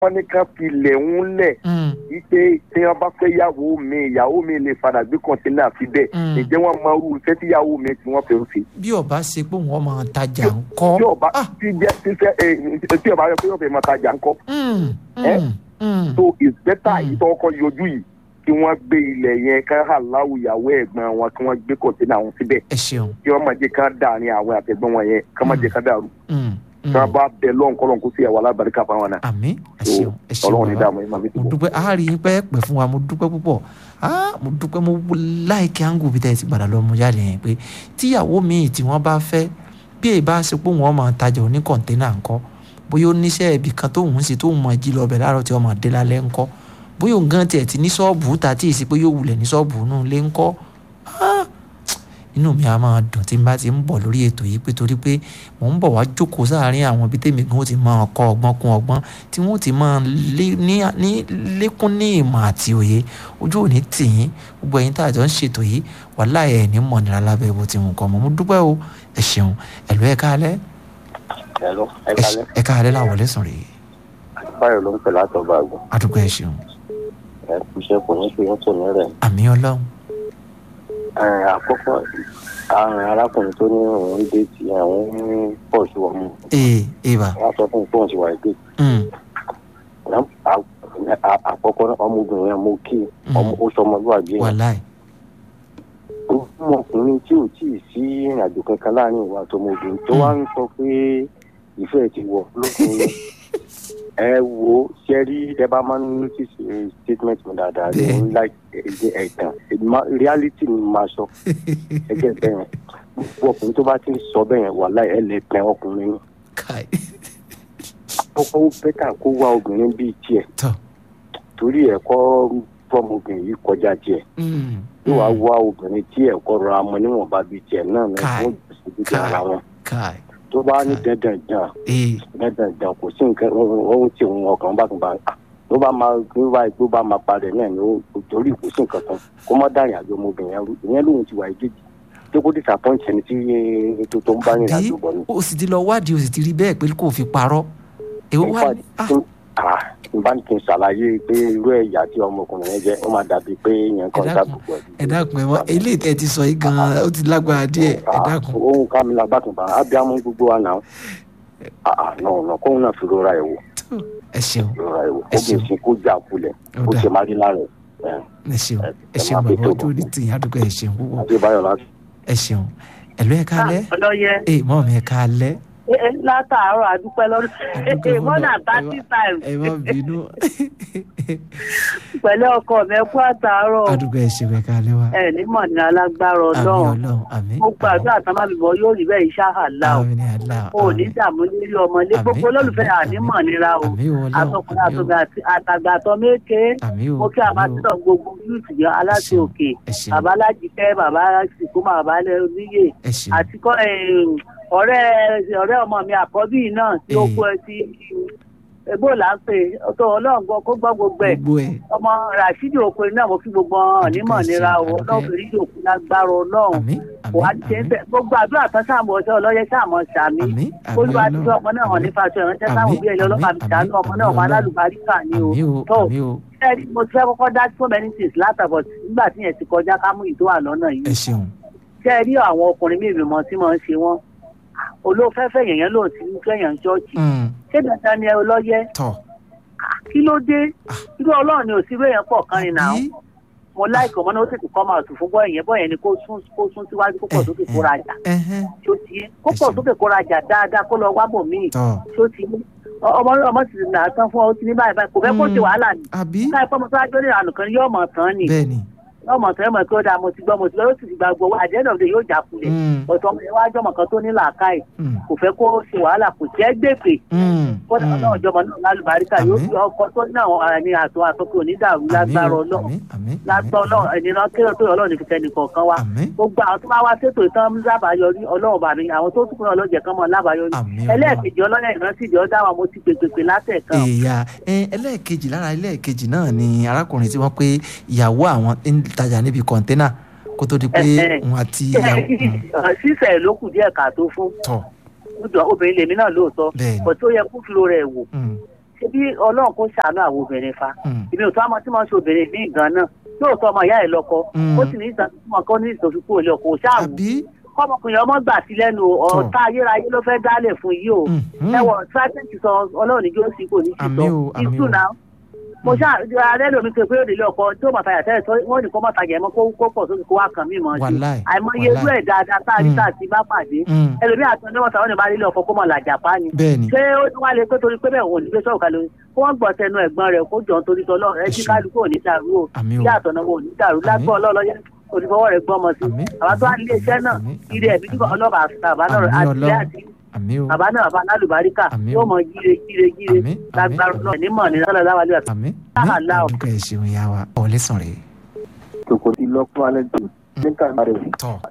wọ́n ní ká filẹ̀ ń lẹ̀ Mm, wípé tí wọ́n bá fẹ́ yàwó mi ìyàwó mi lè padà gbé kọ́ńtínà síbẹ̀ Mm. ǹjẹ́ wọ́n máa rú iṣẹ́ tí yàwó mi tí wọ́n fẹ́ ń ṣe. bí ọba ṣe pé wọn máa tajà ń kọ́. tí ọba Ah. tí jẹ́ tíṣẹ́ ẹ̀ tí ọba yẹ pé yóò fẹ́ máa tajà ńkọ́. Mm, Eh? mm, mm. so it's better Mm. ìtọ́kọ yọjú yìí kí wọ́n gbé ilẹ̀ yẹn ká aláwọ̀ ìyàwó ẹ̀gbọ́n wọn kí wọ́n gbé kọ́ńtínà wọn síbẹ̀ ẹ ṣeun. kí wọ́n má jẹ́ ká dàrin àwọn àtẹ̀gbọ́n wọn yẹn ká má jẹ́ ká dàrú. Mm, tí wọ́n mm. bá bẹ lọ́n kọ́lọ́n kó sí ẹ̀wà alábàríkà fáwọn náà. àmín ẹ So, ṣeun ẹ ṣeun ọlọ́run ní bàbá. dààmú ẹ̀ máa fi mo tìbọ̀. dúpẹ́ àárín yín pẹ́ pẹ́ fún wa mo dúpẹ́ púpọ̀ Ah, mo dúpẹ́ mo láìkí áńgù bí tẹ́ ẹ ti gbàdá lọ mo jáde yẹn pé tíyàwó mi tí wọ́n bá fẹ́ bí èyí bá ṣe pé wọ́n máa tajà oní kọ̀ǹténà ńkọ́ bóyá ó níṣẹ́ ibì kan tóun ń ṣe tóun máa jí lọ bẹ̀ láàárọ̀ tí wọ́n máa dé lálẹ́ ńkọ́ bóyá òun gan tiẹ̀ ti ní ṣọ́ọ̀bù ta tí èsì pé yóò wulẹ̀ ní ṣọ́ọ̀bù nù lé ńkọ́ Ah, inú mi á máa dùn tí n bá ti ń bọ̀ lórí ètò yìí pé torí pé mò ń bọ̀ wá jókòó sáàárín àwọn ibi tèmi gan ó ti máa kọ́ ọgbọ́n kún ọgbọ́n tí wọ́n ti máa lé ní ní lékún ní ìmọ̀ àti òye ojú òní tì yín gbogbo ẹ̀yin tá a jọ ń ṣètò yìí wàhálà ẹ̀ ní mọ̀nira lábẹ́ bó ti wù kọ́ mọ́ mo dúpẹ́ o ẹ ṣeun ẹ̀lú ẹ̀ káalẹ́ Hello, ẹ ẹ kálẹ́. ẹ káalẹ́ làwọn lẹ́sùn rèé Báyọ̀ ló ń pè látọ̀gbà àgbọ̀. adúgbò ẹ ṣeun Ẹ kú iṣẹ́ kò ní fi yín tò ní rẹ̀. àmì ọlọ́run Ẹ, Àkọ́kọ́ àrùn arákùnrin tó ní òun ń dé ti àwọn ń pọ̀ sí ọmọ. ee eva Wọ́n á sọ fún un pé òun ti wà dé. mm, Àkọ́kọ́ náà, ọmọbìnrin yẹn mo kí Mm. ọmọ ó sọ ọmọlúwàbí yẹn. wàláì Ọmọkùnrin tí ò tíì sí ìrìnàjò kankan láàrin ìwà àtọmọbìnrin tó wá ń sọ pé ìfẹ́ ti wọ̀ lókun ẹ wo ṣe rí ẹ bá máa ń notice eh, statement mi dáadáa ẹ ń like ẹ ẹ̀tàn Ma- reality ni màá sọ ẹgbẹ́ bẹ́ẹ̀ gbogbo ọkùnrin tó bá ti ń sọ bẹ́ẹ̀ yẹn wàhálà ẹ lè pẹ́ ọkùnrin yẹn káì kọ́kọ́ ó bẹ́tà kó wá obìnrin bíi tiẹ̀ tọ́ torí ẹ̀kọ́ fọmọbìnrin yìí kọjá tiẹ̀ mm, yóò wá mm, wá obìnrin tí ẹ̀kọ́ rọra mọ níwọ̀nba bíi tiẹ̀ náà ní Kai. wọ́n jù sí bíi ara wọn káì tó bá ní Kai. dandan dàn ee dandan dàn kò sí nǹkan ohun tí òun ọkàn bá tún bá a tó bá máa tó bá tó bá máa parẹ́ náà ni ó torí kò sí nǹkan kan kó má dá ìrìnàjò ọmọbìnrin yẹn rú ìyẹn lóhun ti wà ìdíje tó kó disappoint ẹni tí tó tó ń bá àbí ìrìnàjò bọ̀ ni. o sì ti lọ wádìí o sì ti rí bẹ́ẹ̀ pé kò fi parọ́ èwo wá ní ah n bá ní kí n ṣàlàyé pé irú ẹ̀yà tí ọmọkùnrin yẹn jẹ́ ó máa dàbí pé yẹn kan Ẹ dákun, ṣàbùkù ẹ̀. ẹ dákun ẹ mọ eléyìí tẹ ti sọ yìí gan ó ti lágbára díẹ̀ ẹ dákun ohun ká mi lágbàtàn bá abiyamọ gbogbo wa náà náà náà kóun náà fi rora ẹ̀ wò tó ẹ ṣeun rora ẹ̀ wò Ẹ kó bí ṣeun. ìsìn kó jà kulẹ̀ Ó kó dáa. ṣe má rí lára ẹ̀ ẹ ṣeun ẹ ẹ ṣeun máa fi bàbá tó ojú orí tìyín àdúgbò ẹ ṣeun púpọ̀ adébáyọ̀ láti. ẹ ṣeun ẹlò ẹ káalẹ́ ọlọyẹ ẹ mọ mi ẹ káalẹ́ látàárọ̀ àdúpẹ́ lọ́dún Àdúpẹ́ more than fọlọ́- thirty times ẹ má bínú pẹ̀lú ọkọ mi ẹ kú àtàárọ̀ àdúgbò ẹ ṣeun ẹ káalẹ́ wa ẹ nímọ̀ ní alágbára àmì ọlọ́run Ọlọ́run àmì mo gbàdúrà tán má bìbọ yóò rí bẹ́ẹ̀ iṣẹ́ àlá o àmì ní àlá o ò ní dààmú lérí ọmọlé Àmín, gbogbo olólùfẹ́ àmín, ànímọ̀ nira o àmì Ọlọ́run àtọkùnrin àmì àtọgbà àtàgbàtọ méke àmì o mo kí àmì o àbátítọ̀ gbogbo yúùtù yọ aláṣẹ ṣeun, òkè ẹ ṣeun. bàbá alájíkẹ́ bàbá sìkú bàbá oníyè ẹ ṣeun àti kọ́ ọ̀rẹ́ ọ̀rẹ́ ọmọ mi àkọ́bí yìí náà tí ó Eh. kú ẹ sí ebó là ń pè ọtọ ọlọ́run gbọ́ kó gbọ́ gbogbo ẹ̀ gbogbo ẹ ọmọ rasheed okòrin náà mo fi gbogbo hàn nímọ̀ Adúpẹ́ nira o sí, adúpẹ́. ọlọ́run fèrè yòókù lágbára ọlọ́run àmì àmì wà á ti ń àmì bẹ̀ gbogbo àdúrà tán sáàmù ọ̀sẹ̀ ọlọ́yẹ sáàmù sàmì àmì àmì olúwa ti Ọlọ́run, sọ ọmọ náà hàn àmì, nípa aṣọ ìránṣẹ́ sáwọn àmì, òbí ẹ̀yọ́ ọlọ́pàá àmì, mi sànú ọmọ àmì náà ọmọ Ọlọ́run. alálùbáríkà ni o àmì o tó àmì o ẹni mo ti fẹ́ kọ́kọ́ dá so many things látàbọ̀ nígbà tí yẹn ti kọjá ká mú ìtò àlọ́nà yìí ẹ ṣeun ṣe rí àwọn ọkùnrin mi ìrìnmọ̀ tí mo ń ṣe wọ́n olófẹ́fẹ́ yẹ̀yẹ́ lòun ti ń fẹ́yàn ṣọ́ọ̀ṣì Mm, ṣé dandan ni ẹ ọlọ́yẹ tọ kí ló dé irú ọlọ́run ni òsínú èèyàn pọ̀ kan rìn náà àbí mo láìkọ̀ ọmọ náà ó tètè kọ́ máa tù fún bọ́ ìyẹn bọ́ yẹn ni kó sún kó sún síwájú kó pọ̀ sókè kó rajà ẹhẹn tó ti yé kó pọ̀ Ẹ ṣeun. sókè kó rajà dáadáa kó lọ wá bò míì tọ tó ti yé Ọ- ọmọ ọmọ sì nà á tán fún ọ ó ti ní báyìí báyìí kò fẹ́ kó ṣe Mm. wàhálà ni àbí káyọ̀ pé mo tó wájú ní ìlànà kan yóò mọ̀ tán ni bẹ́ẹ̀ ni yóò mọ̀ tán yóò mọ̀ pé ó dáa mo ti gbọ́ mo ti gbọ́ yóò sì ti gba gbowó àjẹ́nà òde yóò jà kulẹ̀ Mm, ọ̀tọ̀ ọmọ yẹn wájú ọmọ kan tó ní làákàyè mm, kò fẹ́ kó ṣe wàhálà kò jẹ́ gbèpè mm, kódà mm. ọlọ́run jọmọ náà lálùbáríkà yóò Àmín. fi ọkọ tó ní àwọn ara ní àtọ àtọkọ onídàrú Àmín lágbára o, ọlọ́run àmín, àmín, lágbá àmín, ọlọ́run ènìyàn kéré tó yọ ọlọ́run ní fi tẹnì kọ̀ọ̀kan wa àmín gbogbo àwọn tó bá wá sétò ìtàn lábàáyọrí ọlọ́run bàbí àwọn tó tún kúrò ọlọ́jẹ̀ kan mọ́ lábàáyọrí àmín ẹlẹ́ẹ̀kejì ọlọ́yẹ̀ ìrántí ìjọ dá wa mo ti pèpèpè látẹ̀kan èèyà ẹ ẹlẹ́ẹ̀kejì lára ẹlẹ́ẹ̀kejì náà ni arákùnrin tí wọ́n pé ìyàwó àwọn ń tajà níbi kọ̀ńténà kó tó di pé Ẹ̀hẹ̀. òun àti ìyàwó mm, sísẹ̀ ló kù díẹ̀ ká tó fún tọ̀ Ó jọ obìnrin lèmi náà lóòótọ́ bẹ́ẹ̀ ni kò tó yẹ kó fi ro rẹ̀ wò mm, ṣebí ọlọ́run kó ṣàánú àwọn obìnrin fa Mm. ìbí òtún àmọ́ tí wọ́n ṣe obìnrin ní ìgan náà lóòótọ́ ọmọ ìyá ẹ̀ lọ́kọ Mm. ó sì ní ìtàn tí wọ́n kọ́ ní ìtòsí kúrò lé ọkọ ṣáàwù àbí kọ́mọkùnrin ọmọ gbà sí lẹ́nu ọ̀tá ayérayé ló fẹ́ dálẹ̀ fún yìí o Mhm. ẹwọ tíráfíìkì sọ ọlọ́run níjó sí kò ní sí Àmín o, sọ àmín ìtú o. náà mo ṣáà ààrẹ lómi pé pé ó délé ọkọ tí ó máa tajà tẹ́lẹ̀ tó wọ́n ní kó máa tajà ẹ̀mọ́ kó kó pọ̀ sókè kó wá kàn mí mọ́ sí Wàláì, àìmọye irú wàláì. ẹ̀ dáadáa tá a rí Mm. tá a ti bá pàdé Mm. ẹlòmíì àti ọdún mọ́ta wọn ní bá nílé ọkọ kó mọ̀ làjà pa ni bẹ́ẹ̀ ni ṣé ó tún wá lè pé torí pé bẹ́ẹ̀ òun ò ní gbé sọ̀rọ̀ kalẹ̀ kó wọ́n gbọ́ tẹnu ẹ̀gbọ́n rẹ̀ kó jọ torí tọ́lọ́ ẹ jí Ẹṣin. kálukú ò ní dàrú o Àmín o. ilé àtọ̀nà wo ò ní dàrú Àmín. lágbó ọlọ́ọ̀lọ́yẹ onífọwọ́ rẹ̀ gbọ́mọ sí Àmín. àwọn tó wá nílé iṣẹ́ náà Àmín. ire ẹ̀mí nígbà ọlọ́ba àbá náà Àmín àti Ọlọ́run. àti àmì o bàbá náà bàbá alálùbáríkà Àmín o. yóò mọ gíre gíre gíre Àmín, lágbára àmín. náà nímọ̀ ní sọ́lá láwálé àti àmì Àlá o. àmì nǹkan ẹ̀ ṣeun ya wa ọ̀lẹ́sàn rẹ̀ tòkòtì lọ́kùnrin alẹ́ tó nígbà rẹ̀ tọ̀